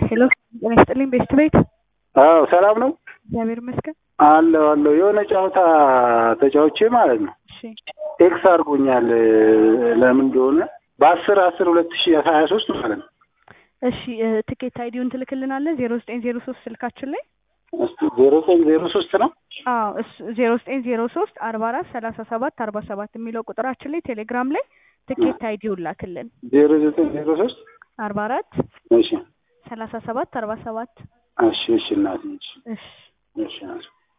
ሄሎ ጤና ይስጥልኝ ቤስት ቤት አዎ ሰላም ነው እግዚአብሔር ይመስገን አለው አለው የሆነ ጨዋታ ተጫውቼ ማለት ነው እሺ ኤክስ አድርጎኛል ለምን እንደሆነ በአስር አስር ሁለት ሺ ሀያ ሶስት ማለት ነው እሺ እ ትኬት አይዲውን ትልክልናለህ ዜሮ ዘጠኝ ዜሮ ሶስት ስልካችን ላይ እስኪ ዜሮ ዘጠኝ ዜሮ ሶስት ነው አዎ እሱ ዜሮ ዘጠኝ ዜሮ ሶስት አርባ አራት ሰላሳ ሰባት አርባ ሰባት የሚለው ቁጥራችን ላይ ቴሌግራም ላይ ትኬት አይዲውን ላክልን ዜሮ ዘጠኝ ዜሮ ሶስት አርባ አራት እሺ ሰላሳ ሰባት አርባ ሰባት እሺ እሺ እናቴ እሺ እሺ እሺ